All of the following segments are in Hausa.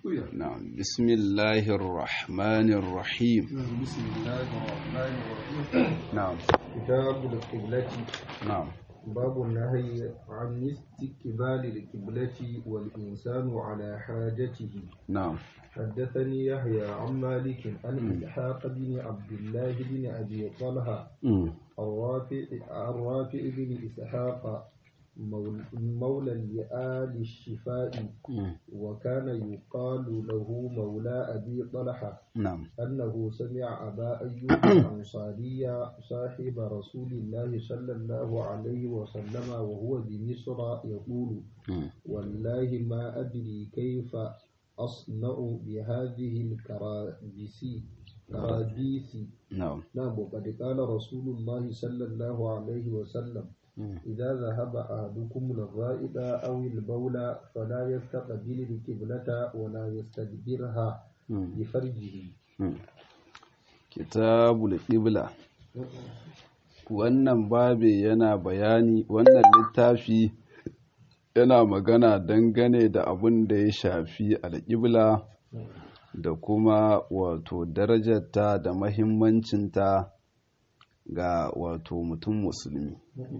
نعم بسم الله الرحمن الرحيم بسم الله الرحمن الرحيم نعم كتاب القبلة نعم باب النهي عن استقبال القبلة والإنسان على حاجته نعم حدثني يحيى عن مالك عن إسحاق بن عبد الله بن أبي طلحة مم. الرافع الرافع بن إسحاق مول- مولى لآل الشفاء مم. وكان يقال له مولى أبي طلحة نعم أنه سمع أبا أيوب الأنصاري صاحب رسول الله صلى الله عليه وسلم وهو بمصر يقول مم. والله ما أدري كيف أصنع بهذه الكرابيس كرابيس نعم نعم وقد قال رسول الله صلى الله عليه وسلم مم. إذا ذهب أحدكم الغائط أو البول فلا يستقبل القبلة ولا يستدبرها مم. بفرجه مم. kitabul qibla wannan babi yana bayani wannan littafi yana magana dangane da abin da ya shafi alƙibla da kuma wato darajarta da mahimmancinta ga wato mutum musulmi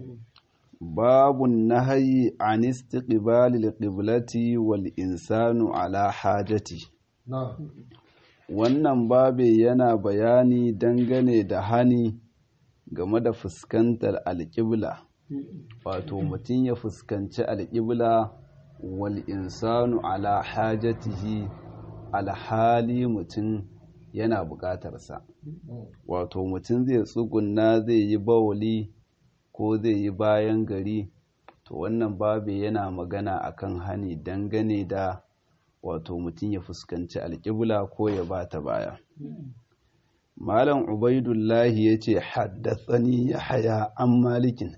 babun nahayi an istiqbalil qiblati wal insanu ala hajati نعم wannan babe yana bayani dangane da hani game da fuskantar alƙibla wato mutum ya fuskanci alƙibla wal insanu ala hajatihi alhali mutum yana buƙatarsa wato mutum zai tsugunna zai yi bawali ko zai yi bayan gari to wannan babe yana magana akan hani dangane da wato mutum ya fuskanci alƙibla ko ya ba ta baya malam ubaidullahi ya ce haddatsani ya haya an malikin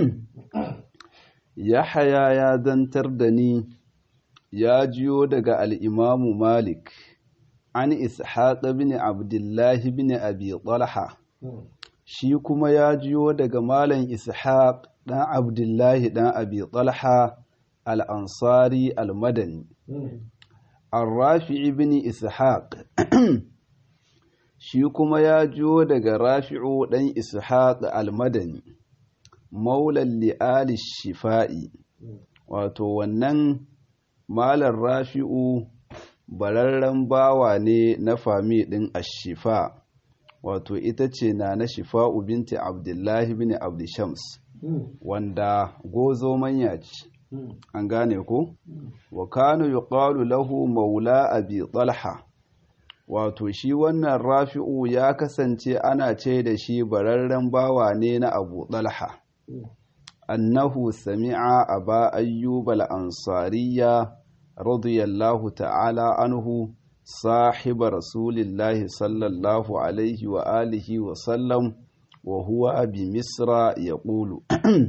ya haya ya zantar da ni ya jiyo daga al'imamu malik an ishaƙa bin abdullahi bin abi talha shi kuma ya jiyo daga malam ishaq ɗan abdullahi ɗan abi talha al'ansari al-madani الرافع بن إسحاق shi kuma ya jiyo daga rafi'u ɗan ishaq al-madani maulan li'ali shifa'i wato wannan malar rafi'u bararren bawa ne na fami ɗin ashifa wato ita ce na na shifa'u binti abdullahi bin abdishams wanda gozo manya ce an gane ko wa kanu yuqalu lahu maula abi talha wato shi wannan rafi'u ya kasance ana ce da shi bararren bawa ne na abu talha annahu sami'a aba ayyub al-ansariya radiyallahu ta'ala anhu sahiba rasulillahi sallallahu alaihi wa alihi wa sallam wa huwa bi misra yaqulu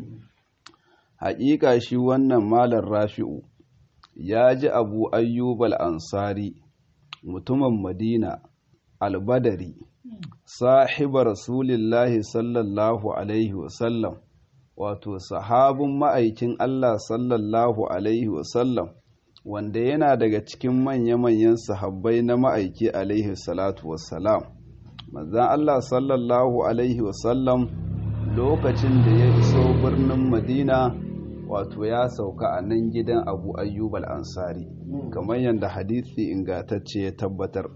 haƙiƙa shi wannan malar rafi'u ya ji abu ayyub al-ansari mutumin madina albadari sahiba rasulillahi sallallahu alaihi wasallam wato sahabin ma'aikin allah sallallahu alaihi wasallam wanda yana daga cikin manya-manyan sahabbai na ma'aiki alaihi salatu wassalam manzan allah sallallahu alaihi wasallam lokacin da ya iso birnin madina wato ya sauka a nan gidan abu ayyub al-ansari kamar yadda hadisi ingantacce ya tabbatar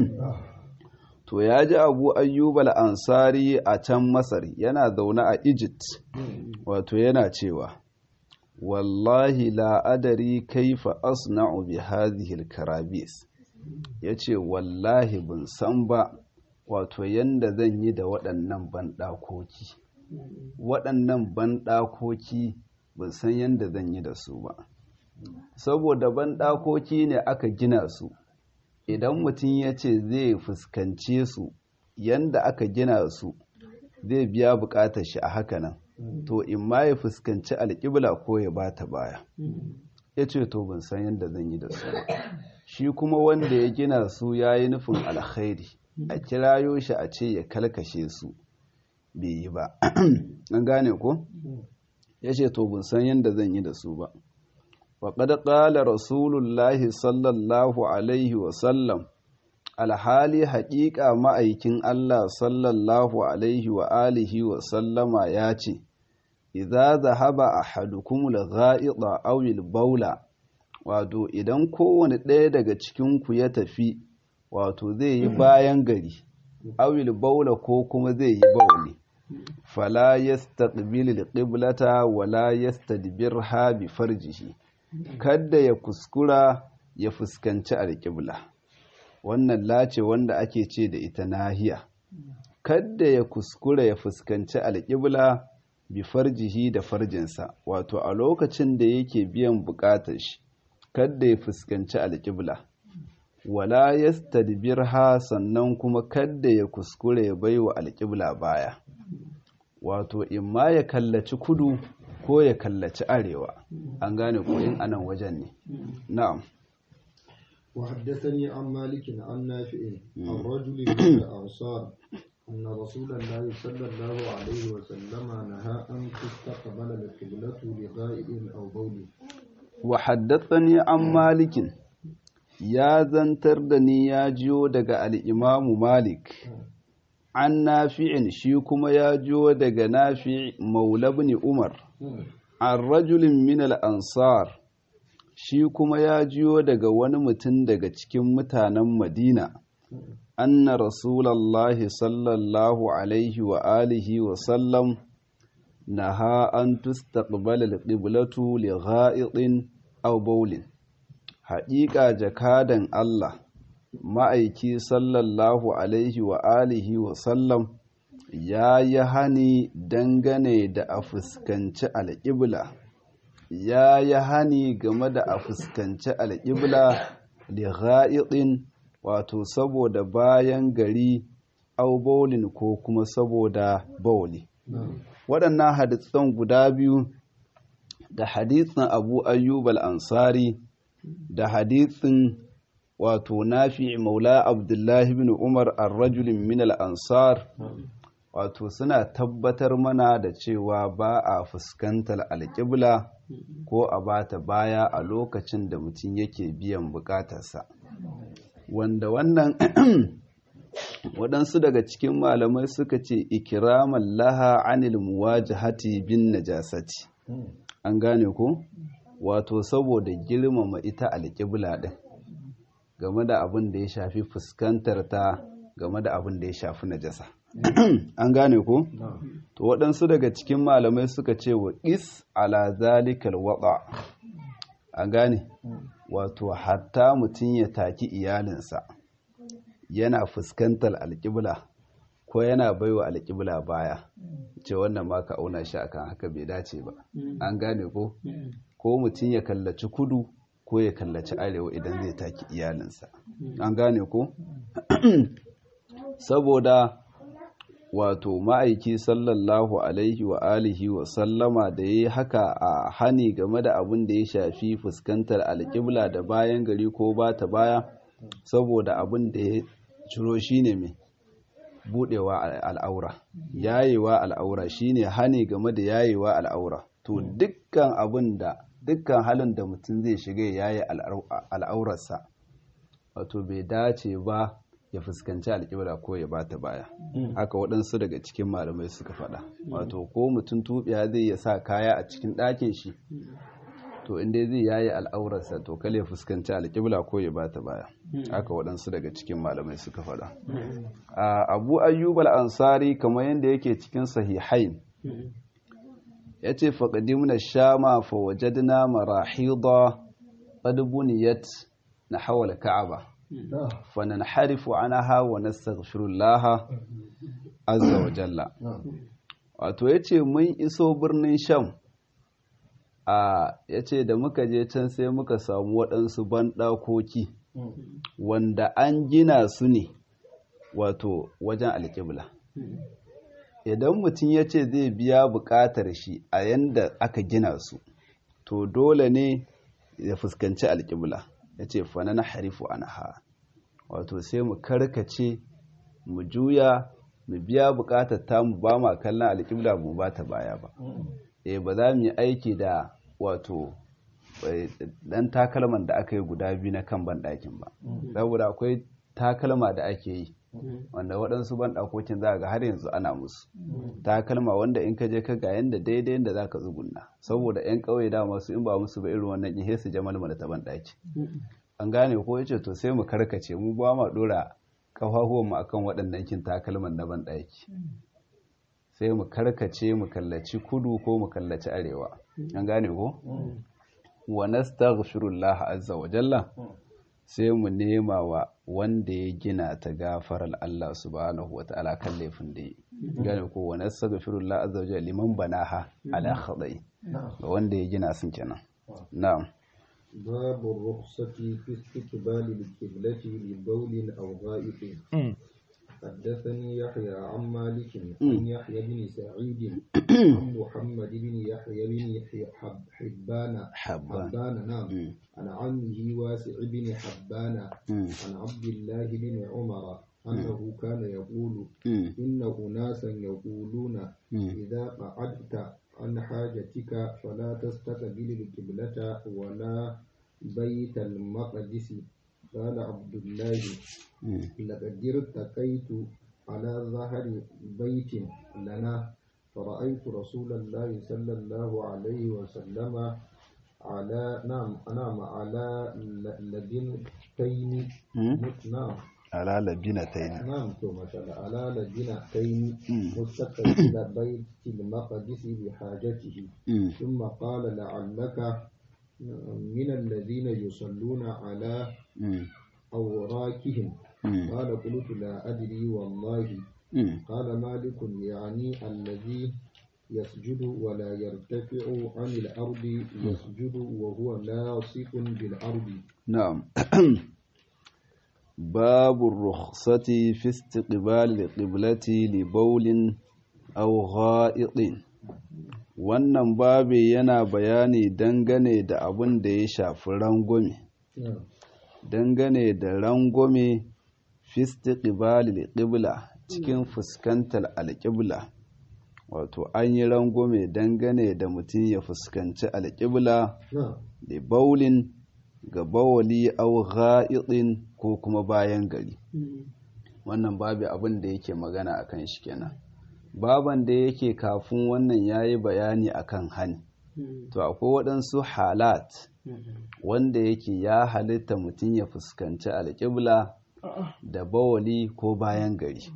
to ya ji abu ayyub al-ansari a can masar yana zaune a egypt wato yana cewa wallahi la adari kaifa asna'u bi hadhihi al-karabis yace wallahi bin san ba wato yanda zan yi da waɗannan banɗakoki waɗannan banɗakoki ban san yadda zan yi da su ba saboda banɗakoki ne aka gina su idan mutum ya ce zai fuskance su yadda aka gina su zai biya buƙatar shi a haka nan to in ma ya fuskanci alƙibla ko ya bata baya ya ce to ban san yadda zan yi da su ba shi kuma wanda ya gina su ya yi nufin alkhairi a kirayo shi a ce ya kalkashe su bai yi ba an gane ko ya ce to ban san yadda zan yi da su ba وقد قال رسول الله صلى الله عليه وسلم alhali haƙiƙa ma'aikin Allah sallallahu alaihi wa alihi wa sallama ya ce, Iza zahaba a hadukumul ga'ida awil baula, wato idan kowane ɗaya daga cikinku ya tafi, wato zai yi bayan gari, awil baula ko kuma zai yi bauli. Fala yastaqbil qiblata wala yastadbirha bi farjihi kada ya kuskura ya fuskanci alƙibla. wannan lace wanda ake ce da ita nahiya kadda ya kuskura ya fuskanci alƙibla bi farjihi da farjinsa wato a lokacin da yake biyan buƙatar shi kadda ya fuskanci alƙibla wala yastadbirha sannan kuma kadda ya kuskura ya baiwa alƙibla baya wato imma ya kallaci kudu ko ya kallaci arewa an gane ko in anan wajen ne na'am وحدثني عن مالك عن نافع عن رجل من الأنصار أن رسول الله صلى الله عليه وسلم نهى أن تستقبل القبلة لغائب أو بول وحدثني عن مالك ya zantar da ni ya jiyo daga al'imamu Malik, an nafi'in shi kuma ya jiyo daga nafi maulabni Umar, an rajulin min al'ansar shi kuma ya jiyo daga wani mutum daga cikin mutanen Madina, anna Rasulallahi sallallahu Alaihi wa alihi wa sallam na ha an tustaqbala al-qiblatu li gha'itin aw bawlin haƙiƙa jakadan Allah ma'aiki sallallahu alaihi wa alihi wa sallam ya yi hani dangane da a fuskanci alƙibla ya yi hani game da a fuskanci alƙibla da ga'iɗin wato saboda bayan gari au baulin ko kuma saboda bauli waɗannan hadisan guda biyu da hadisin abu ayyub al-ansari da hadithin wato nafi maula abdullahi bin umar ar-rajulin min al-ansar wato suna tabbatar mana da cewa ba a fuskantar alƙibla ko a bata baya a lokacin da mutum yake biyan bukatarsa wanda wannan waɗansu daga cikin malamai suka ce ikiraman laha anil muwajahati bin najasati an gane ko? wato saboda girmama ita alƙibla ɗin game da abin da ya shafi fuskantar ta game da abin da ya shafi najasa an gane ko to waɗansu daga cikin malamai suka ce wa is ala zalikal waɗa an gane wato hatta mutum ya taki iyalinsa yana fuskantar alƙibla ko yana baiwa alƙibla baya ce wannan ma ka auna shi akan haka bai dace ba an gane ko ko mutum ya kallaci kudu ko ya kallaci arewa idan zai taki iyalinsa an gane ko saboda wato ma'aiki sallallahu alaihi wa alihi wa sallama da ya yi haka a hani game da abin da ya shafi fuskantar alƙibla da bayan gari ko ba ta baya saboda abin da ya ciro shine mai budewa al'aura yayewa al'aura shine hani game da yayewa al'aura to dukkan abin da dukkan halin da mutum zai shiga ya yi al'aurarsa wato bai dace ba ya fuskanci alƙibla ko ya bata baya haka waɗansu daga cikin malamai suka faɗa wato ko mutum tuɓiya zai ya sa kaya a cikin ɗakin shi to inda zai yayi al'aurarsa to kale ya fuskanci alƙibla ko ya bata baya haka waɗansu daga cikin malamai suka faɗa abu ayyub al-ansari kamar yadda yake cikin sahihain ya ce faƙadimna shama fa wajadna marahida qad buniyat na hawal ka'aba fa nanharifu anha wa nastaghfirullah azza wa jalla wato yace mun iso birnin sham a yace da muka je can sai muka samu waɗansu banɗakoki wanda an gina su ne wato wajen alƙibla idan mutum ya ce zai biya buƙatar shi a yanda aka gina su to dole ne ya fuskanci alƙibla ya ce fana na harifu an ha wato sai mu karkace mu juya mu biya buƙatar tamu ba ma kallon alƙibla mu ba ta baya ba eh ba za mu yi aiki da wato dan takalman da aka yi guda biyu na kan banɗakin ba saboda akwai takalma da ake yi wanda waɗansu banɗakokin za ga har yanzu ana musu takalma wanda in ka je ka ga yanda daidai yanda za ka tsugunna saboda 'yan ƙauye da masu in ba musu ba irin wannan ihe su jamal mana ta banɗaki an gane ko yace to sai mu karkace mu ba ma ɗora kafafuwan mu akan waɗannan kin takalman na banɗaki sai mu karkace mu kallaci kudu ko mu kallaci arewa an gane ko wa nastaghfirullah azza wa jalla sai mu nema wa wanda ya gina ta gafarar Allah subhanahu wata'ala kan laifin da yi gane ko wa nastaghfirullah azza wa jalla liman banaha ala khadai ga wanda ya gina sun kenan na'am باب الرخصة في استقبال القبلة لبول أو غائط حدثني يحيى عن مالك عن يحيى بن سعيد عن محمد بن يحيى بن حب- حبان حبان. حبان نعم مم. عن عمه واسع بن حبان مم. عن عبد الله بن عمر أنه كان يقول مم. إن أناسا يقولون مم. إذا قعدت عن حاجتك فلا تستقبل القبلة ولا بيت المقدس قال عبد الله مم. لقد ارتقيت على ظهر بيت لنا فرأيت رسول الله صلى الله عليه وسلم على نعم نعم على ل- لبنتين مم. مت- نعم ala labinatayn نعم تو ما شاء الله على لبنتين مم. مستقبل بيت المقدس بحاجته مم. ثم قال لعلك من الذين يصلون على مم. أوراكهم مم. قال قلت لا أدري والله مم. قال مالك يعني الذي يسجد ولا يرتفع عن الأرض يسجد وهو لاصق بالأرض نعم باب الرخصة في استقبال القبلة لبول أو غائط wannan babi yana bayani dangane da abin da ya shafi rangwame نعم dangane da rangwame fisti ƙibalil ƙibla cikin fuskantar alƙibla wato an yi rangwame dangane da mutum ya fuskanci alƙibla نعم da baulin ga bawali au gha'iɗin ko kuma bayan gari wannan babu abin da yake magana akan shi kenan baban da yake kafin wannan yayi bayani akan hani to akwai waɗansu halat wanda yake ya halitta mutum ya fuskanci alƙibla da bawali ko bayan gari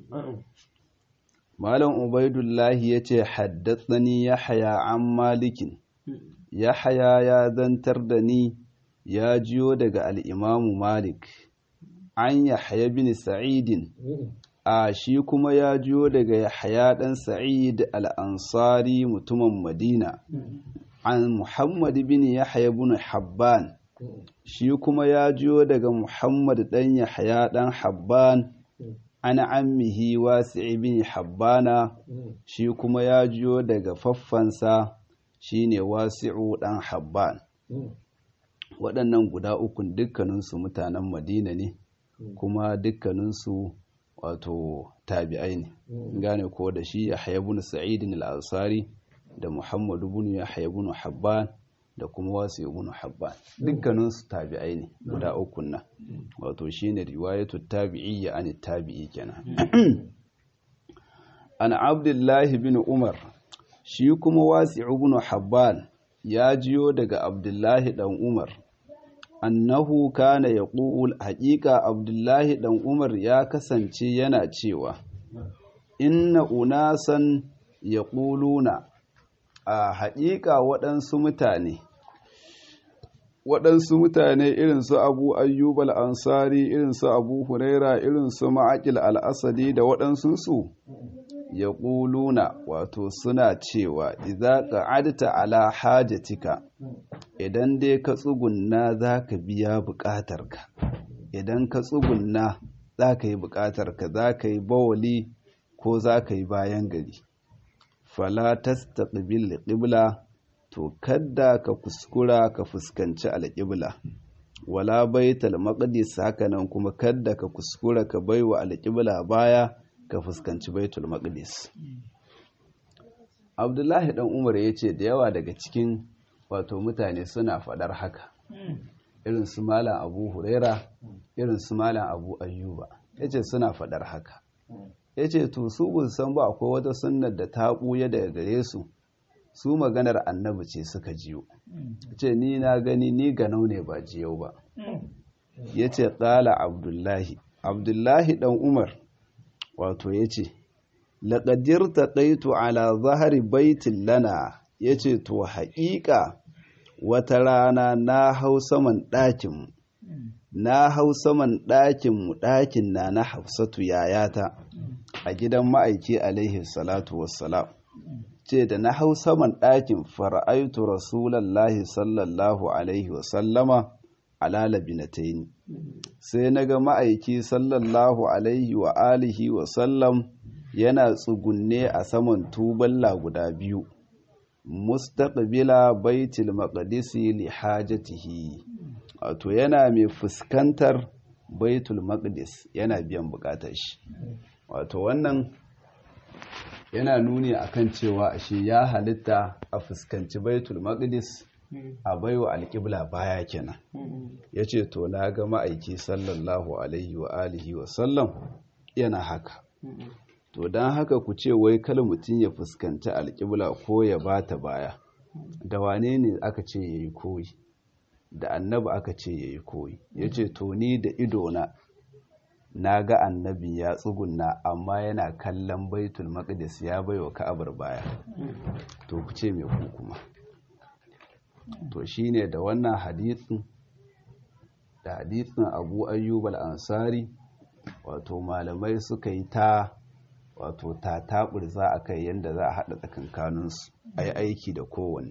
malam ubaidullahi ya ce haddatsani yahaya an malikin yahaya ya zantar da ni ya jiyo daga al'imamu malik an yahaya bin sa'idin a shi kuma ya jiyo daga yahaya ɗan sa'id al'ansari mutumin madina an muhammad bin yahaya bin habban shi kuma ya jiyo daga muhammad ɗan yahaya ɗan habban an ammihi wasi bin habbana shi kuma ya jiyo daga faffansa shine wasi'u ɗan habban waɗannan guda ukun dukkaninsu mutanen madina ne kuma dukkaninsu wato tabi'ai ne gane ko da shi ya ibn sa'id al-ansari da muhammad ibn yahya ibn habban da kuma wasu ibn habban dukkaninsu tabi'ai ne guda ukun nan wato shine riwayatu tabi'iyya an tabi'i kenan an abdullahi bin umar shi kuma wasi ibn habban ya jiyo daga abdullahi dan umar annahu kana yaqul haqiqa abdullahi dan umar ya kasance yana cewa inna unasan yaquluna a haƙiƙa waɗansu mutane waɗansu mutane irin su abu ayyub al-ansari irin su abu huraira irin su ma'aqil al-asadi da waɗansunsu ya ƙuluna wato suna cewa idza qa'adta ala hajatika idan dai ka tsugunna za ka biya buƙatarka idan ka tsugunna za ka yi buƙatarka za ka yi bawali ko za ka yi bayan gari fala tastaqbil qibla to kadda ka kuskura ka fuskanci alƙibla wala baital maqdis hakanan kuma kadda ka kuskura ka baiwa alƙibla baya ka fuskanci baitul maqdis abdullahi dan umar ya ce da yawa daga cikin wato mutane suna faɗar haka irin su malam abu huraira irin su malam abu ayyuba ya ce suna faɗar haka ya ce to su bin san ba akwai wata sunnar da ta ɓuya daga gare su su maganar annabi ce suka jiyo ce ni na gani ni ganau ne ba jiyau ba ya ce ƙala abdullahi abdullahi ɗan umar wato ya ce laƙadir ta ɗaitu ala zahari baitin lana ya ce to haƙiƙa wata rana na hau saman ɗakinmu na hau saman ɗakinmu ɗakin na na hafsatu yayata a gidan ma'aiki alaihi salatu wassalam ce da na hau saman ɗakin fara'aitu rasulallahi sallallahu alaihi wasallama ala labinataini sai na ga ma'aiki sallallahu alaihi wa alihi wasallam yana tsugunne a saman tuballa guda biyu mustaqbila baitul maqdisi li hajatihi wato yana mai fuskantar baitul maqdis yana biyan bukatar shi wato wannan yana nuni akan cewa ashe ya halitta a fuskanci baitul maqdis a baiwa alƙibla baya kenan yace to na ga ma'aiki sallallahu alaihi wa alihi wa sallam yana haka to don haka ku ce wai kala mutum ya fuskanci alƙibla ko ya bata baya da wane ne aka ce ya yi koyi da annabi aka ce ya yi koyi ya ce to ni da idona na ga annabi ya tsugunna amma yana kallon baitul maqdis ya bai wa ka'abar baya to ku ce mai ku kuma to shine da wannan hadisin da hadisin abu ayyub al-ansari wato malamai suka yi ta wato ta taɓurza a kai yadda za a haɗa tsakankaninsu a yi aiki da kowanne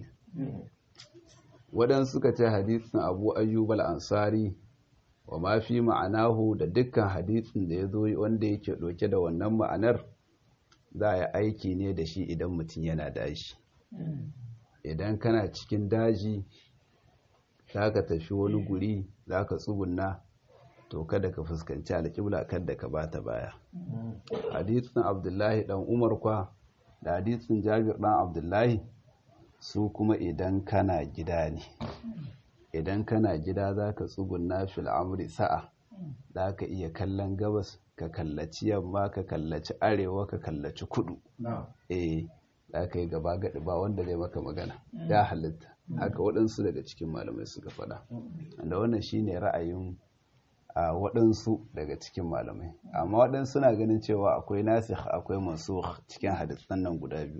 waɗansu suka ce hadisin abu ayyub al-ansari wa ma fi ma'anahu da dukkan hadisin da ya zo wanda yake ɗauke da wannan ma'anar za a yi aiki ne da shi idan mutum yana daji idan kana cikin daji za ka tafi wani guri za ka tsugunna to kada ka fuskanci alƙibla kada ka bata baya hadisin abdullahi dan umar kwa da hadisin jabir dan abdullahi su kuma idan kana gida ne idan kana gida za ka tsugunna fil amri sa'a za ka iya kallon gabas ka kallaci yamma ka kallaci arewa ka kallaci kudu eh za ka yi gaba gaɗi ba wanda zai maka magana ya halitta haka waɗansu daga cikin malamai suka faɗa da wannan shine ra'ayin a waɗansu daga cikin malamai amma waɗansu na ganin cewa akwai nasikh akwai mansukh cikin hadisan nan guda biyu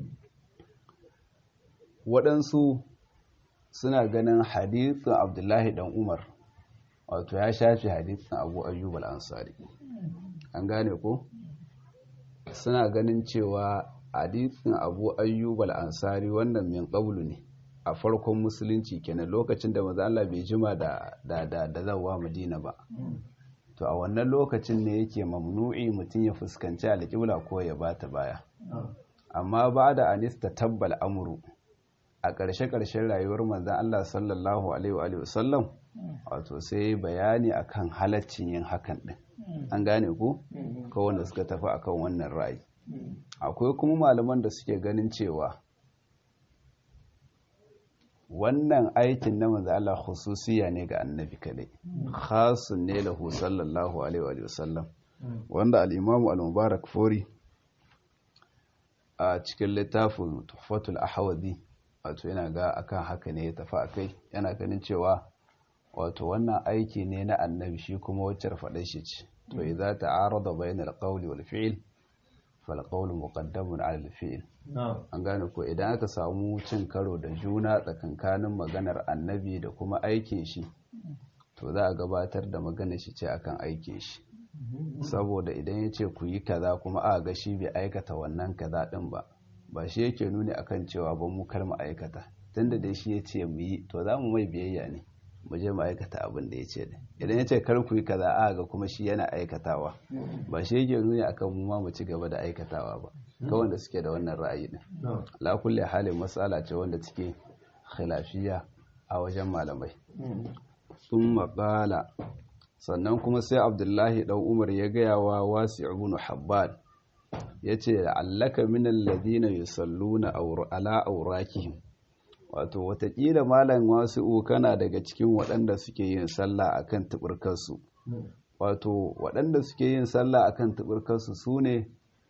waɗansu suna ganin hadithin abdullahi dan umar wato ya shafi hadithin abu ayyub al-ansari an gane ko suna ganin cewa hadithin abu ayyub al-ansari wannan min qablu ne a farkon musulunci kenan lokacin da maza Allah bai jima da da da da zawa Madina ba to a wannan lokacin ne yake mamnu'i mutum ya fuskanci alƙibla ko ya bata baya amma ba da anista tabbal amru a ƙarshe-ƙarshen rayuwar manzan Allah sallallahu alaihi wa sallam wato sai bayani akan halaccin yin hakan din an gane ku ko wanda suka tafi akan wannan ra'ayi akwai kuma malaman da suke ganin cewa wannan aikin na manzo Allah khususiya ne ga annabi kadai khasun ne lahu sallallahu alaihi wa sallam wanda al-imamu al-mubarak fori a cikin littafin tuhfatul ahwazi wato yana ga akan haka ne ya tafi akai yana ganin cewa wato wannan aiki ne na annabi shi kuma wacce faɗa shi ce to idza ta'arada bainal qawli wal fi'l fal qawlu muqaddamun 'ala al fi'l an gane ko idan aka samu cin karo da juna tsakankanin maganar annabi da kuma aikin shi to za a gabatar da maganar shi ce akan aikin shi saboda idan ya ce ku yi kaza kuma a ga shi bai aikata wannan kaza din ba ba shi yake nuni akan cewa ba mu kar mu aikata tunda dai shi ya ce mu yi to za mu mai biyayya ne mu je mu aikata abin da ya ce da idan ya ce kar ku yi kaza a ga kuma shi yana aikatawa ba shi yake nuni akan mu ma mu ci gaba da aikatawa ba ga wanda suke da wannan ra'ayi din la kulli halin matsala ce wanda take khilafiya a wajen malamai sun maƙala sannan kuma sai abdullahi ɗan umar ya gaya wa wasi ibn habban ya ce allaka min alladhina yusalluna ala awrakihim wato watakila malam wasu kana daga cikin waɗanda suke yin sallah akan tuburkarsu wato waɗanda suke yin sallah akan tuburkarsu su ne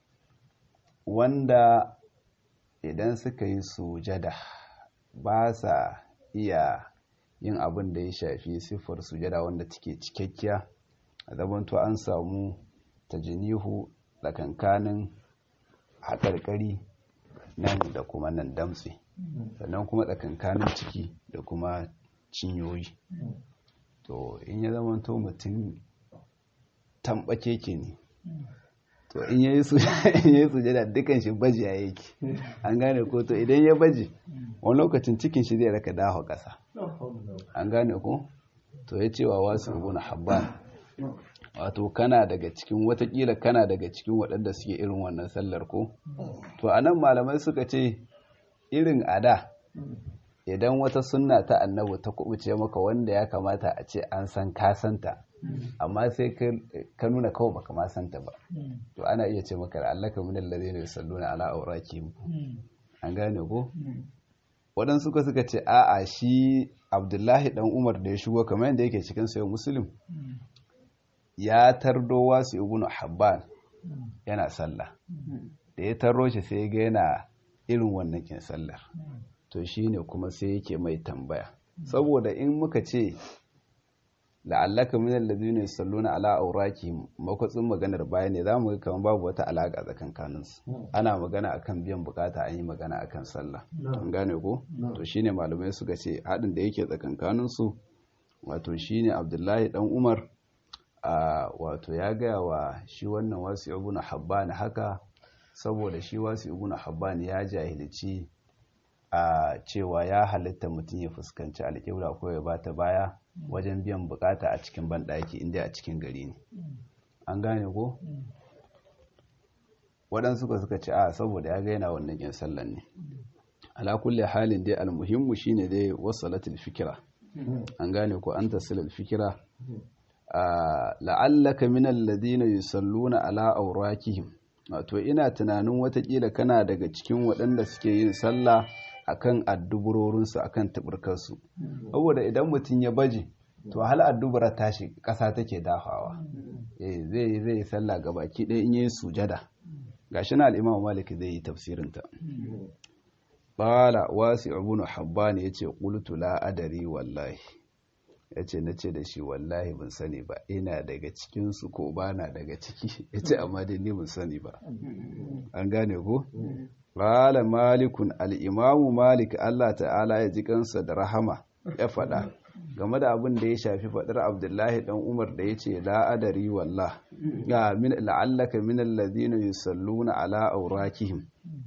wanda idan suka yi sujada ba sa iya yin abin da ya shafi siffar sujada wanda take cikakkiya a zamanto an samu tajinihu tsakankanin haƙarƙari nan da kuma nan damtse sannan kuma tsakankanin ciki da kuma cinyoyi to in ya zamanto mutum tambake ke ne to in ya yi sujada dukan shi baji ya yake an gane ko to idan ya baji wani lokacin cikin shi zai raka dawo ƙasa an gane ko to ya cewa wasu ibn habban wato kana daga cikin watakila kana daga cikin waɗanda suke irin wannan sallar ko to a nan malamai suka ce irin ada idan wata sunna ta annabu ta kubuce maka wanda ya kamata a ce an san kasanta amma sai ka nuna kawai baka ma santa ba to ana iya ce maka allaka min alladhina yusalluna ala awraqihim an gane ko waɗansu suka suka ce a'a shi abdullahi dan umar da ya shigo kamar yadda yake cikin sayo muslim ya tardo wasu ibnu habban yana sallah da ya tarro shi sai ga yana irin wannan kin sallar to shine kuma sai yake mai tambaya saboda in muka ce la'allaka min alladhina yusalluna ala awraqihim makwatsin maganar baya ne zamu ga kamar babu wata alaka tsakankanin su ana magana akan biyan bukata an yi magana akan sallah an gane ko to shine malamai suka ce hadin da yake tsakankanin su wato shine Abdullahi dan Umar a wato ya gaya wa shi wannan wasu ibn Habban haka saboda shi wasu ibn Habban ya jahilci a cewa ya halitta mutum ya fuskanci alƙibla ko ya bata baya wajen biyan bukata a cikin banɗaki inda a cikin gari ne an gane ko waɗansu suka suka ce a saboda ya gaina wannan yin sallan ne ala kulle halin dai almuhimmu shine dai wasalatul fikira an gane ko an tasilal fikira la'allaka min alladhina yusalluna ala awrakihim wato ina tunanin watakila kana daga cikin waɗanda suke yin sallah akan adduburorinsu akan taburkarsu saboda idan mutum ya baje to hal addubura tashi ƙasa take dafawa eh zai zai yi sallah gabaki ɗaya in yi sujada gashi na al-Imam Malik zai yi tafsirin ta qala wasi ibn habban yace qultu la adari wallahi yace nace da shi wallahi ban sani ba ina daga cikin su ko bana daga ciki yace amma dai ni ban sani ba an gane ko Ƙala malikun al'imamu malik Allah ta'ala ya ji kansa da rahama ya faɗa game da abin da ya shafi faɗar abdullahi ɗan umar da ya ce la'adari wallah ga la'allaka min alladhina yusalluna ala aurakihim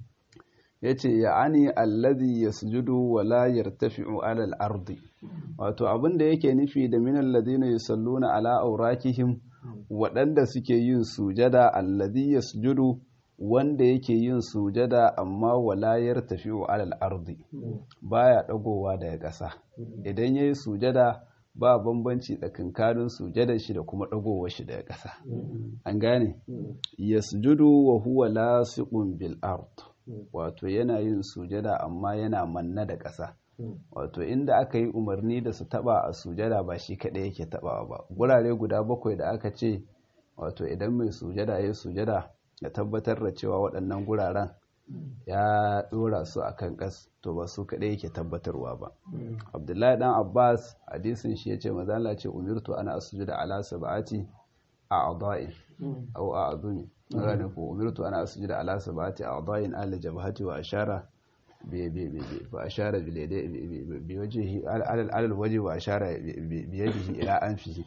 ya ce ya ani alladhi yasjudu wa la yartafi'u ala al-ardi wato abin da yake nufi da min alladhina yusalluna ala aurakihim waɗanda suke yin sujada alladhi yasjudu wanda yake yin sujada amma walayar tafiyo alal ardi baya dagowa daga ƙasa idan yayi sujada ba bambanci tsakankanin sujadar shi da kuma dagowar shi daga ƙasa an gane yasjudu wa huwa lasiqun bil ard wato yana yin sujada amma yana manna da ƙasa wato inda aka yi umarni da su taba a sujada ba shi kaɗai yake tabawa ba gurare guda bakwai da aka ce wato idan mai sujada ya sujada ya tabbatar da cewa waɗannan guraren ya ɗora su a kan ƙas to ba su kaɗai yake tabbatarwa ba abdullahi ɗan abbas hadisin shi ya ce mazala ce umirtu ana asujuda ala sab'ati a a'dha'in aw a azumi gane ko umirtu ana asujuda ala sab'ati a a'dha'in ala jabhati wa ashara bi bi bi wa ashara bi bi wajhihi ala al wajhi wa ashara bi yadihi ila anfihi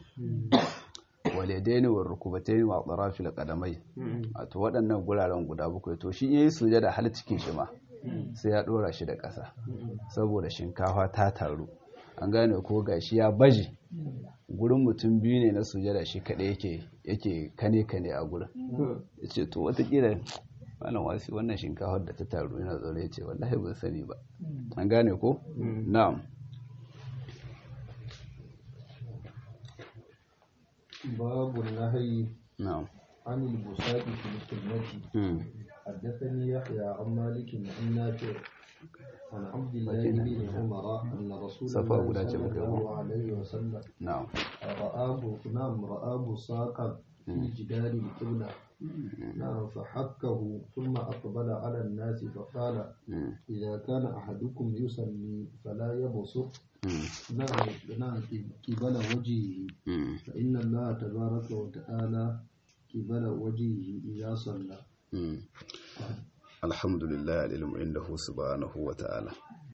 waladaini wa rukubataini wa tarafil qadamai wato waɗannan guraren guda bakwai to shi yayi sujada har cikin shi ma sai ya dora shi da ƙasa saboda shinkafa ta taru an gane ko gashi ya baje gurin mutum biyu ne na sujada shi kaɗai yake yake kane kane a gurin yace to watakila malam wasi wannan shinkafar da ta taru yana tsoro yace wallahi ban sani ba an gane ko na'am باب النهي na'am عن البساط في السنة حدثني يحيى عن مالك عن نافع عن عبد الله بن عمر أن رسول صفا الله guda ce صلى muka yi الله عليه وسلم na'am رآه نعم رآه ساقا في جدار القبلة نعم فحكه ثم أقبل على الناس فقال Mm, إذا كان أحدكم يصلي فلا يبصق mm, نعم نعم قبل وجهه mm, فإن الله تبارك وتعالى قبل وجهه إذا صلى mm. alhamdulillah alilmu indahu subhanahu wa ta'ala